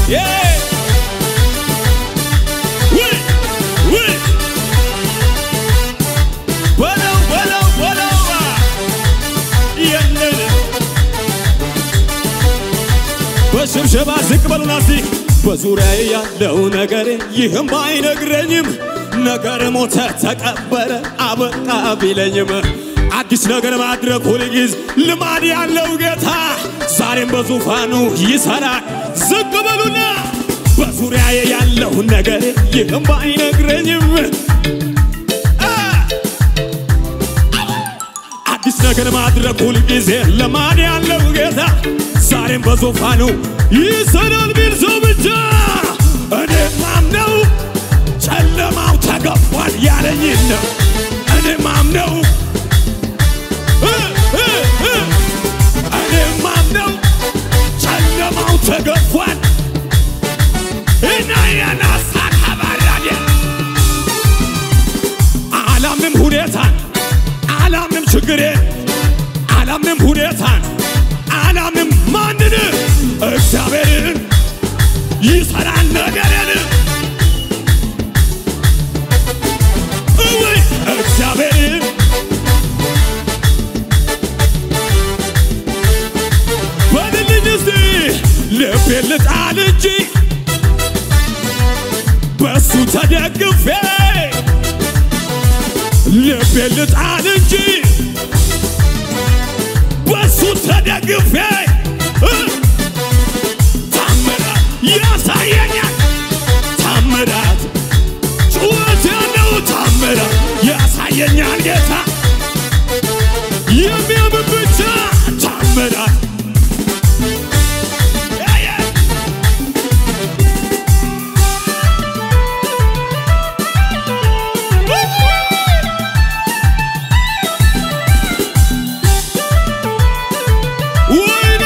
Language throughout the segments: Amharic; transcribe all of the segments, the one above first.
ዬ! ውይ! ውይ! በለው በለው በለው የለን በሽብሸባ ዝቅ በሉና እስቲ በዙሪያዬ ያለው ነገር ይህም አይነግረኝም ነገር ሞተ ተቀበረ አበቃ ቢለኝም አዲስ ነገር ማድረግ ሁልጊዜ ልማድ ያለው ጌታ ዛሬም በዙፋኑ ይሰራል። ዝቅ በሉና በዙሪያዬ ያለው ነገር ይህም አይነግረኝም አ! አዲስ ነገር ማድረግ ሁልጊዜ ልማድ ያለው ጌታ ዛሬም በዙፋኑ ይሰራል ቢል ሰው ብቻ እኔ ማምነው ጨለማው ተገፏል ያለኝን ነው እኔ ማምነው እ እ እ እኔ ማምነው ጨለማው ተገፏል እና የናሳ ካባራዴ አላምንም ሁኔታን አላምንም ችግሬን አላምንም ሁኔታን አላምንም ማንን እግዚአብሔርን ይሰራል ነገርን እውይ እግዚአብሔርን በልልኝ እስቲ ልቤን ልጣል እንጂ በሱ ተደግፌ ልቤን ልጣል እንጂ በሱ ተደግፌ እ ታምራት ያሳየኛል ታምራት ጩኸት ያለው ታምራት ያሳየኛል ጌታ የሚያምን ብቻ ታምራት ወይኔ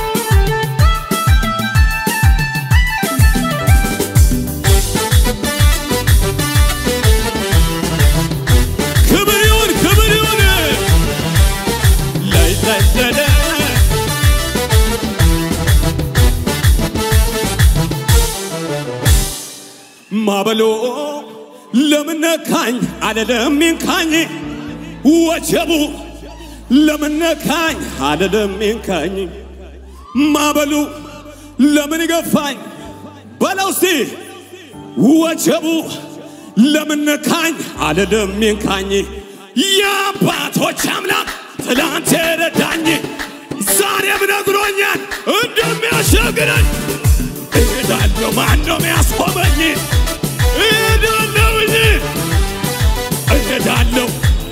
ክብር ይሁን ክብር ይሁን ላይ ላይ ላይ ላይ ማበሎ ለምን ነካኝ አለለም ይንካኝ ወጀቡ ለምን ነካኝ አለለም ይንካኝ ማበሉ ለምን ገፋኝ በለው እስቲ ወጀቡ ለምን ነካኝ አለለም ይንካኝ የአባቶች አምላክ ትላንት የረዳኝ ዛሬም ነግሮኛል እንደሚያሻግረኝ እሄዳለሁ ማን ነው የሚያስቆመኝ እሄዳለሁኝ እሄዳለሁ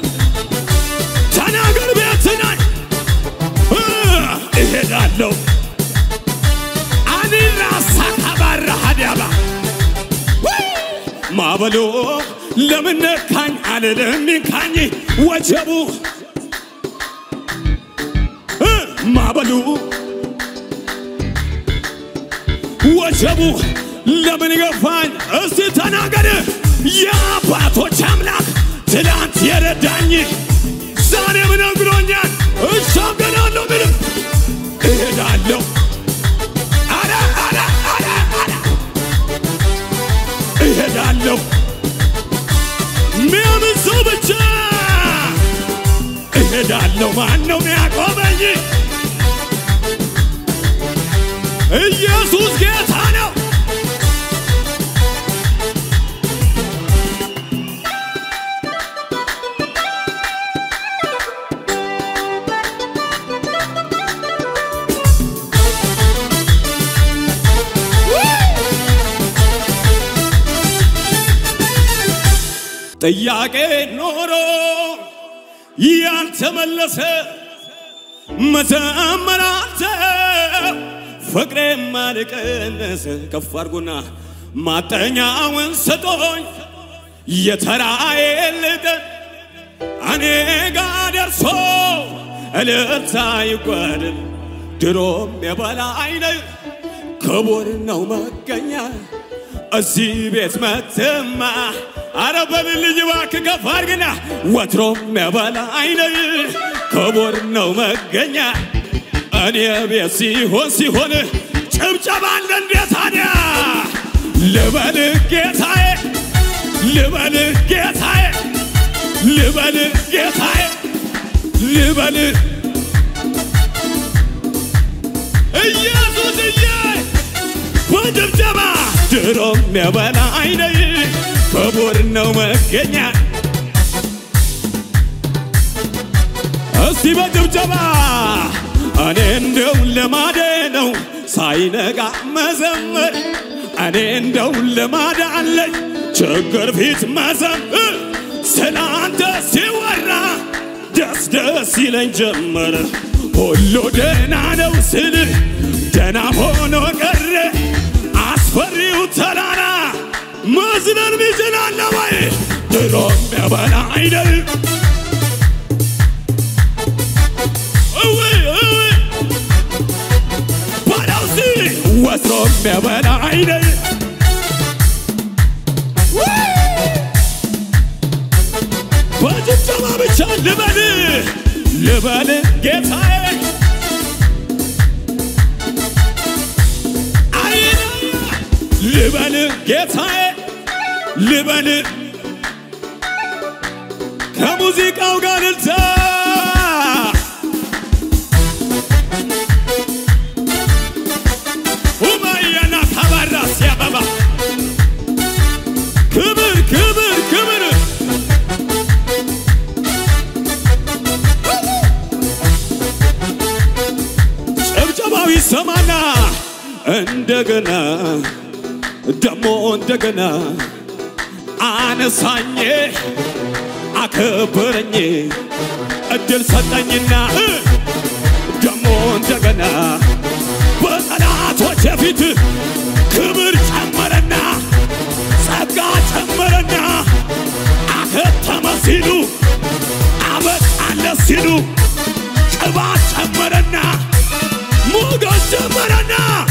ተናገር ቤት ነኝ እ እሄዳለሁ አኒና ሳካባራ ሀዲያባ ማበሎ ለምን ነካኝ አልልም ይንካኝ ወጀቡ እ ማበሉ ወጀቡ ለምን ገፋኝ እስቲ ተናገር የአባቶች አምላክ ትላንት የረዳኝ ዛሬም ነግሮኛል እሻገራለሁ ምንም እሄዳለሁ አረ አረ አረ አረ እሄዳለሁ ሚያምን ሰው ብቻ እሄዳለሁ ማን ነው ሚያቆመኝ ኢየሱስ ጌታ ነው ጥያቄ ኖሮ ያልተመለሰ መዘመራተ ፍቅሬ ማልቀነስ ከፍ አድርጉና ማጠኛውን ስጦኝ የተራዬ ልቀን እኔ ጋ ደርሶ እልልታ ይጓደል ድሮም የበላይ ነህ ክቡር ነው መገኛ እዚህ ቤት መትማ አረ በልልኝ እባክህ ከፍ አድርግና ወትሮም የበላይ ነህ ክቡር ነው መገኛ እኔ ቤት ሲሆን ሲሆን ጭብጨባ አለ እንዴ ታዲያ ልበልህ ጌታዬ ልበልህ ጌታዬ ልበልህ ጌታዬ ልበልህ ኢየሱስዬ በድብደባ ድሮም የበላይ ነህ ክቡር ነው መገኛ እስቲ በድብደባ እኔ እንደው ልማዴ ነው ሳይነጋ መዘመር እኔ እንደው ልማድ አለኝ ችግር ፊት መዘምር ስላንተ ሲወራ ደስ ደስ ይለኝ ጀመረ ሁሉ ደህና ነው ስልህ ደህና ሆኖ ቀረ አስፈሪው ተራራ መዝለል ሚችላለ ወይ ድሮም የበላይ ነህ እውይ እውይ ባላውሲ ወትሮም የበላይ ነህ በጭብጨባ ብቻ ልበል ልበል ጌታዬ አይና ልበል ጌታዬ ልበል ከሙዚቃው ጋር ልልታ ሁማያና ካባራ ሲያበባ ክብር ክብር ክብር ጭብጨባው ይሰማና እንደገና ደሞ እንደገና አነሳኝ አከበረኝ እድል ሰጠኝና እ ደሞ እንደገና በጠላቶች ፊት ክብር ጨመረና ጸጋ ጨመረና አከተመ ሲሉ አበቃለ ሲሉ ቅባት ጨመረና ሞገስ ጨመረና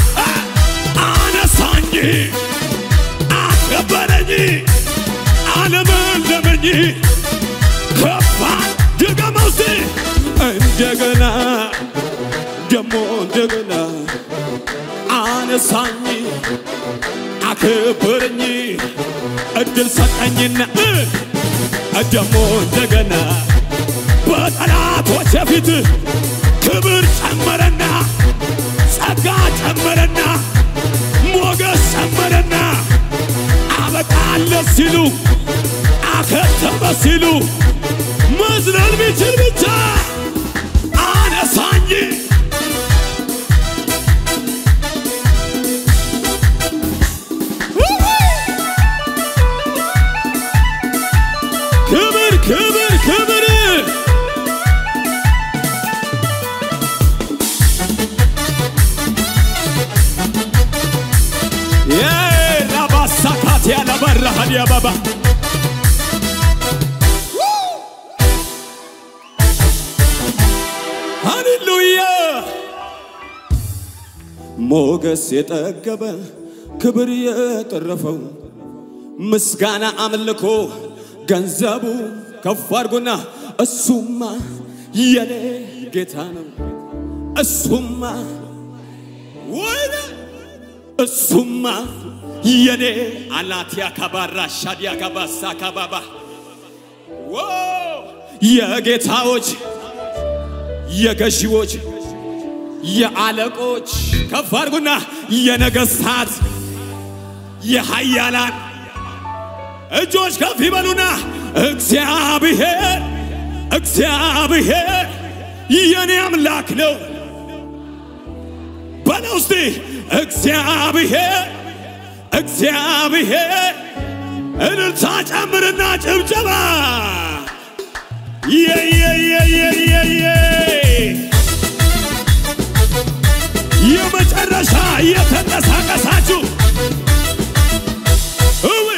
አነሳኝ አከበረኝ አለመለመኝ ከፋን ድገመው እስቲ እንደገና ደሞ እንደገና አነሳኝ አከበረኝ እድል ሰጠኝና እ ደሞ እንደገና በጠላቶች ፊት ክብር ጨመረና ጸጋ ጨመረና ሞገስ ጨመረና አበቃለት ሲሉ አከተመ ሲሉ መዝለል ቢችል ብቻ አነሳኝ ክብር ክብር ክብር የራባሳካት ያለበረሃድ ያበባ ሃሌሉያ ሞገስ የጠገበ ክብር የጠረፈው ምስጋና አምልኮ ገንዘቡ ከፍ አድርጉና እሱማ የኔ ጌታ ነው እሱማ ወይኔ እሱማ የኔ አላቲያ ካባራ ሻዲያ ካባሳ ካባባ ዎ የጌታዎች የገዢዎች የአለቆች ከፍ አድርጉና የነገሥታት የኃያላን እጆች ከፍ ይበሉና እግዚአብሔር እግዚአብሔር የኔ አምላክ ነው በለው እስቲ እግዚአብሔር እግዚአብሔር እልልታ ጨምርና ጭብጨባ የየየየየየ የመጨረሻ እየተንቀሳቀሳችሁ እው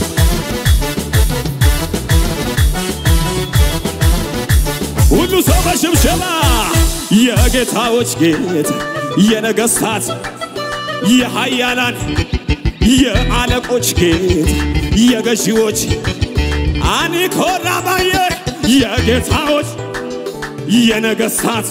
ሁሉ ሰው በሽብሸባ የጌታዎች ጌታ የነገሥታት የኃያላን የአለቆች ጌታ የገዢዎች አኒኮራ ባየ የጌታዎች የነገሥታት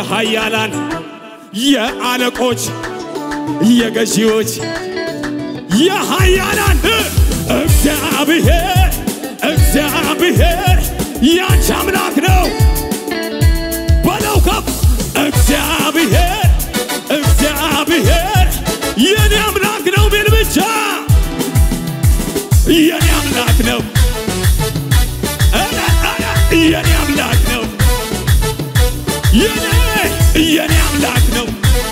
የኃያላን የአለቆች የገዢዎች የኃያላን እግዚአብሔር እግዚአብሔር ያንቺ አምላክ ነው በለው ከፍ እግዚአብሔር እግዚአብሔር የኔ አምላክ ነው ቢል ብቻ የኔ አምላክ ነው ኧረ ኧረ የኔ አምላክ ነው የኔ የኔ አምላክ ነው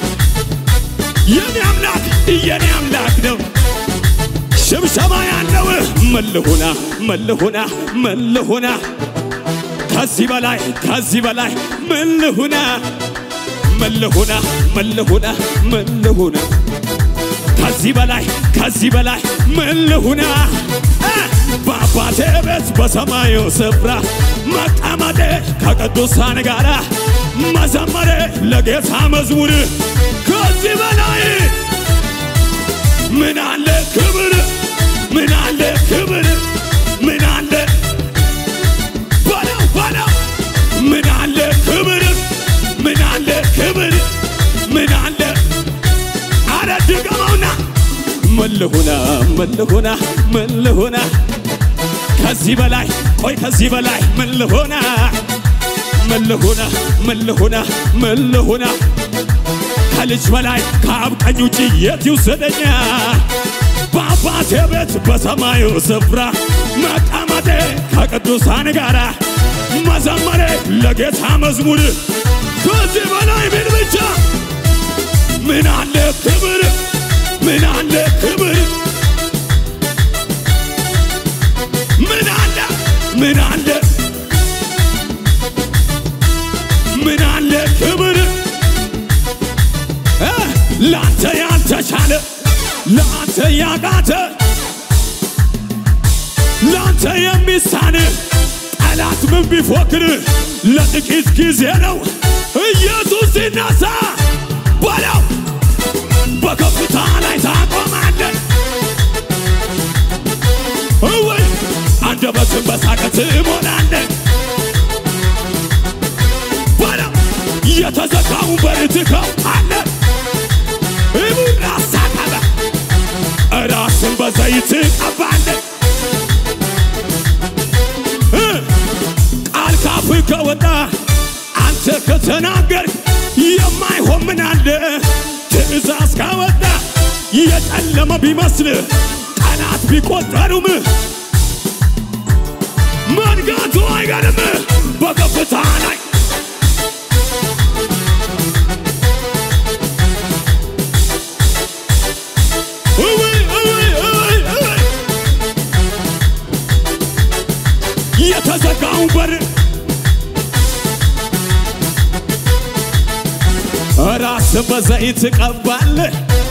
የኔ አምላክ የኔ አምላክ ነው ሽብሸባ ያለው መልሁና መልሁና መልሁና ከዚህ በላይ ከዚህ በላይ መልሁና መልሁና መልሁና መልሁና ከዚህ በላይ ከዚህ በላይ መልሁና በአባቴ ቤት በሰማዩ ስፍራ መቀመጤ ከቅዱሳን ጋር መዘመሬ ለጌታ መዝሙር ከዚህ በላይ ምን አለ ክብር ምን አለ ክብር ምን አለ በለው በለው ምን አለ ክብር ምን አለ ክብር ምን አለ አረ ድገመውና መልሁና መልሁና መልሁና ከዚህ በላይ ቆይ ከዚህ በላይ መልሁና መልሁና መልሁና መልሁና ከልጅ በላይ ከአብ ቀኝ ውጭ የት ይውሰደኛ? በአባቴ ቤት በሰማዩ ስፍራ መቀመጤ ከቅዱሳን ጋር መዘመሬ ለጌታ መዝሙር ከዚህ በላይ ምን ብቻ ምን አለ ክብር ምን አለ ክብር ምን አለ ምን አለ ምን አለ ክብር ለአንተ ያልተቻለ ለአንተ ያቃተ ለአንተ የሚሳን ጠላት ምን ቢፎክር ለጥቂት ጊዜ ነው። ኢየሱስ ሲነሳ በለው በከፍታ ላይ ታቆማለህ። እወይ አንደበትን በሳቅ ትሞላለህ። በለው የተዘጋውን በር ትከፍታለህ። ራሳ ቀበ ራስን በዘይት ቀባለ ቃል ካፍ ከወጣ አንተ ከተናገር የማይሆን ምን አለ? ትእዛዝ ካወጣ የጨለመ ቢመስል ቀናት ቢቆጠሩም መንጋቱ አይገርም በከፍታ ላይ የተዘጋውን በር ራስ በዘይት ቀባለህ።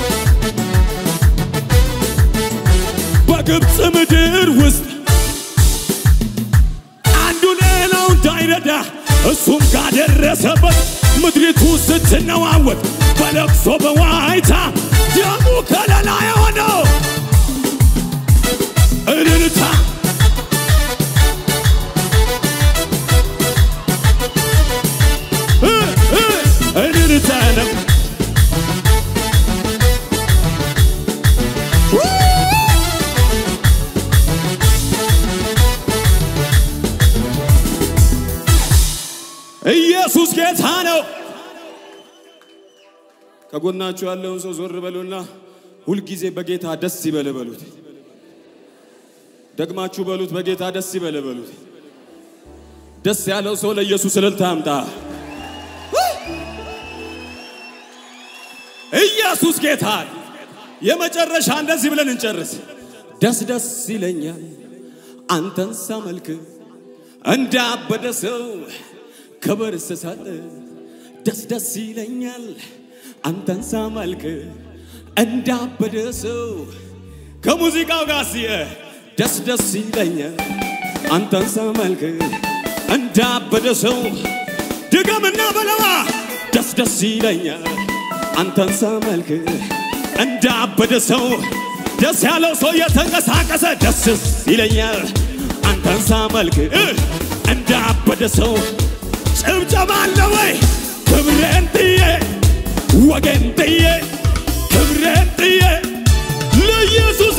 በግብፅ ምድር ውስጥ አንዱ ሌላው እንዳይረዳ እሱም ካደረሰበት ምድሪቱ ስትነዋወጥ በለቅሶ በዋይታ ደሙ ከለላ የሆነው እልልታ እልልታ ነው። ኢየሱስ ጌታ ነው። ከጎናችሁ ያለውን ሰው ዞር በሉና ሁልጊዜ በጌታ ደስ ይበል በሉት። ደግማችሁ በሉት፣ በጌታ ደስ ይበል በሉት። ደስ ያለው ሰው ለኢየሱስ እልልታ አምጣ። ኢየሱስ ጌታ የመጨረሻ እንደዚህ ብለን እንጨርስ። ደስ ደስ ይለኛል አንተን ሳመልክ እንዳበደ ሰው ክብር ስሰጥ ደስ ደስ ይለኛል አንተን ሳመልክ እንዳበደ ሰው ከሙዚቃው ጋር ሲየ ደስ ደስ ይለኛል አንተን ሳመልክ እንዳበደ ሰው ድገምና በለዋ ደስ ደስ ይለኛል አንተን ሳመልክ እንዳበደ ሰው ደስ ያለው ሰው የተንቀሳቀሰ ደስ ይለኛል አንተን ሳመልክ እንዳበደ ሰው ጭብጨባ አለ ወይ? ክብሬን ጥዬ ወገን ጥዬ ክብሬን ጥዬ ለኢየሱስ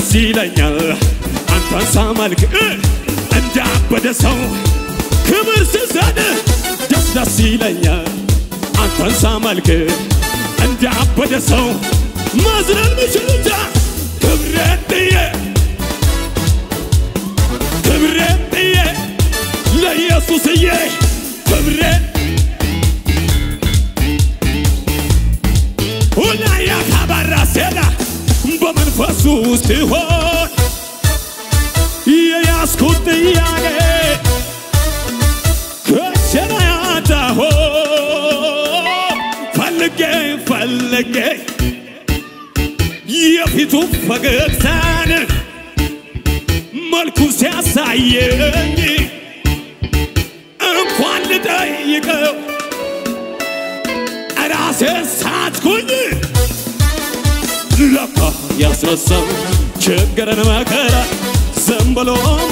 ደስ ይለኛል አንተን ሳመልክ እ እንዳበደ ሰው ክብር ስሰድ ደስ ደስ ይለኛል አንተን ሳመልክ እንዳበደ ሰው መዝለል ምችልታ ክብሬን ጥዬ ክብሬን ጥዬ ለኢየሱስዬ ክብሬን ሁላያ ካባራ ሴላ በመንፈሱ ሲሆን የያዝኩት ጥያቄ ከቸና ያጣሆ ፈልጌ ፈልጌ የፊቱ ፈገግታን መልኩ ሲያሳየኝ እንኳን ልጠይቀው ራሴን ሳትኩኝ ለካ ያስረሳው ችግርን መከራ ዝም ብሎ